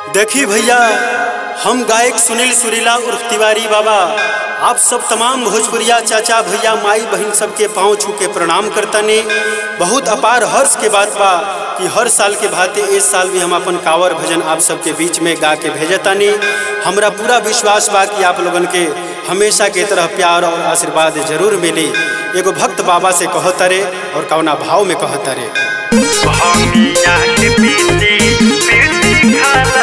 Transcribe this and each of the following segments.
देखी भैया हम गायक सुनील सुरीला उर्फ तिवारी बाबा आप सब तमाम भोजपुरिया चाचा भैया माई बहन सबके पाँव छू के प्रणाम करतानी बहुत अपार हर्ष के बात बा कि हर साल के भांति इस साल भी हम अपन कांवर भजन आप सबके बीच में गा के भेजतानी हमरा पूरा विश्वास बा कि आप लोगन के हमेशा के तरह प्यार और आशीर्वाद जरूर मिली एगो भक्त बाबा से कहतरे और कौना भाव में कहतरे भमिया के पीती पीती खाला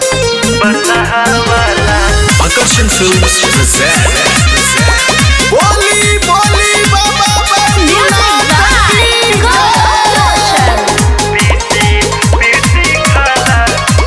बतावाला Akarsan Films present. बोली बोली बाबा पीती पीती खाला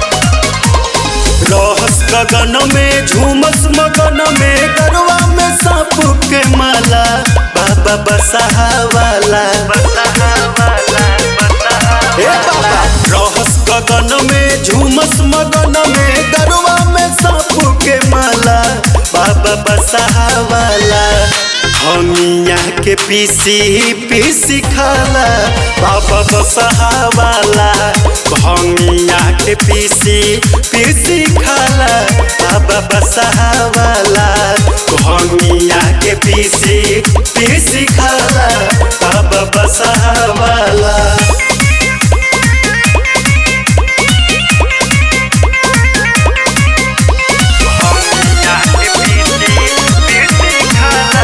रहस गगन में झूमस मगन में गरवा में सांप के माला बाबा बसहा वाला बतावाला हे बाबा रहस गगन में झूमस मगन में गरवा में सांप के माला बाबा बसहा वाला हमिया के पीसी पीसी खाला बाबा बसहा वाला भमिया के पीसी पीसी खाला बाबा बसहा वाला भमिया के पीसी पीसी खाला बाबा बसहा वाला भमिया के पीती पीती खाला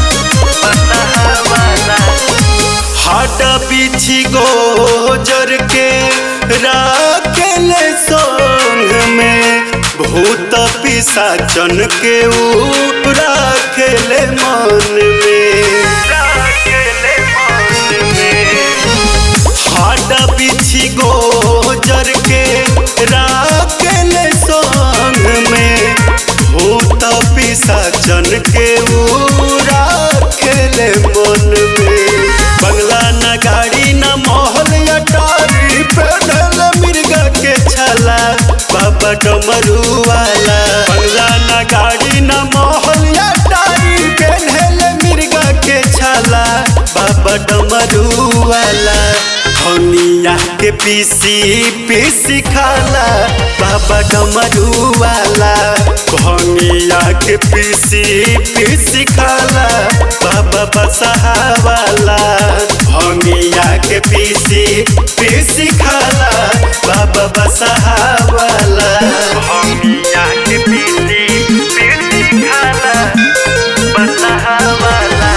बतावाला हाटा पीछी गोजर के राखेले संग में भूत पिसाचन के ऊ राखेले मन में राखेले मन में हाटा पीछी गोजर के राखेले संग में भूत पिसाचन के ऊ राखेले मन में बंगला न गाड़ी न महल अटारी पेढ़ल मिर्गा के छला बाबा डमरू वाला बंगला न गाड़ी न महल अटारी पेढ़ल मिर्गा के छला बाबा डमरू वाला हनिया के पीसी पीसी खाला बाबा डमरू वाला भंगिया के पीसी पीसी खाला बाबा बसहा वाला भंगिया के पीसी पीसी खाला बाबा बसहा वाला भमिया के पीती पीती खाला बतावाला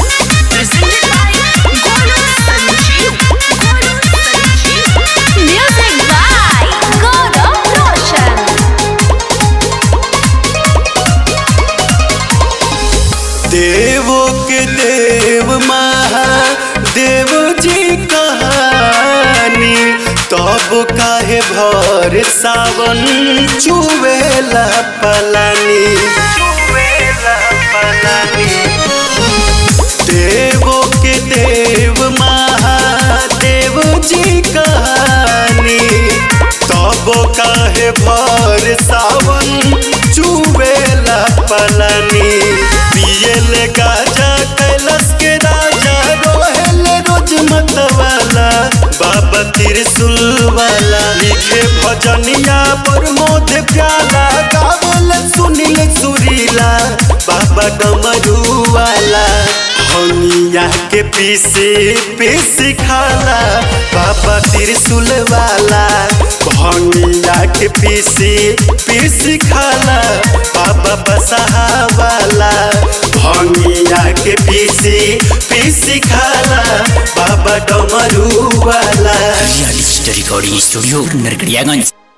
Music by Gaurav Roshan. देवो के देव महादेव जी कहानी तब काहे भर सावन चुवेला पलानी चुवेला पलानी देवो के देव महादेव जी कहानी तब काहे भर सावन चुवेला पलानी पियल गाजा कैलाश के राजा रोहेल रोज मतवाला बाबा त्रिशूल वाला लिखे भजनिया प्रमोद प्याला गावल सुनील सुरीला बाबा डमरू वाला हनिया के पीसे पीसी खाला बाबा त्रिशूल वाला भंगिया के पीसी पीसी खाला बाबा बसहा वाला भंगिया के पीसी पीसी खाला बाबा डमरू वाला Realista Recording Studio, Nerkriaganj.